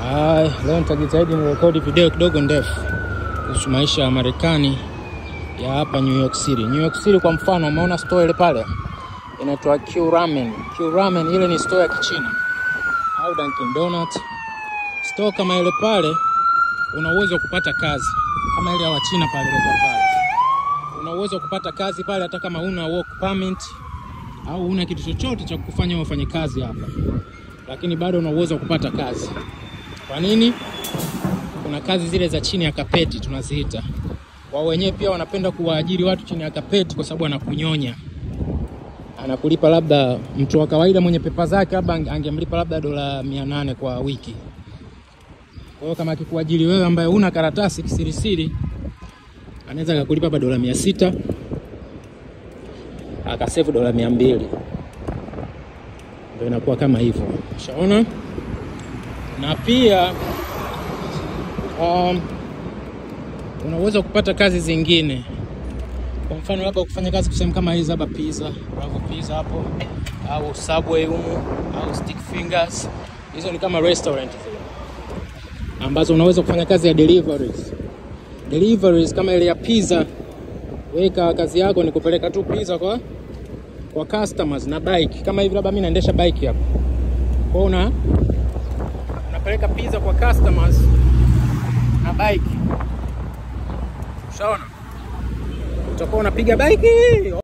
Hai, leo nitajitahidi nirekodi video kidogo ndefu kuhusu maisha ya Marekani ya hapa New York City. New York City kwa mfano, umeona store ile pale inaitwa Q Ramen. Q Ramen ile ni store ya Kichina au Dunkin Donut. Store kama ile pale una uwezo wa kupata kazi kama ile ya Wachina pale ile pale. Una uwezo wa kupata kazi pale hata kama una work permit au una kitu chochote cha kufanya ufanye kazi hapa, lakini bado una uwezo wa kupata kazi. Kwa nini? Kuna kazi zile za chini ya kapeti tunaziita. Wao wenyewe pia wanapenda kuwaajiri watu chini ya kapeti kwa sababu anakunyonya, anakulipa labda, mtu wa kawaida mwenye pepa zake labda angemlipa labda dola mia nane kwa wiki. Kwa hiyo kama akikuajiri wewe ambaye una karatasi kisirisiri, anaweza akakulipa hapa dola mia sita akasevu dola mia mbili ndio inakuwa kama hivyo, ushaona na pia um, unaweza kupata kazi zingine. Kwa mfano labda kufanya kazi kusehemu kama hizi, labda pizza, Bravo Pizza hapo au Subway humu au Stick Fingers. Hizo ni kama restaurant zile ambazo unaweza kufanya kazi ya deliveries. Deliveries kama ile ya pizza, weka kazi yako ni kupeleka tu pizza kwa kwa customers na bike. Kama hivi labda mimi naendesha bike hapo, kwa hiyo una unapeleka pizza kwa customers na bike. Ushaona, utakuwa unapiga bike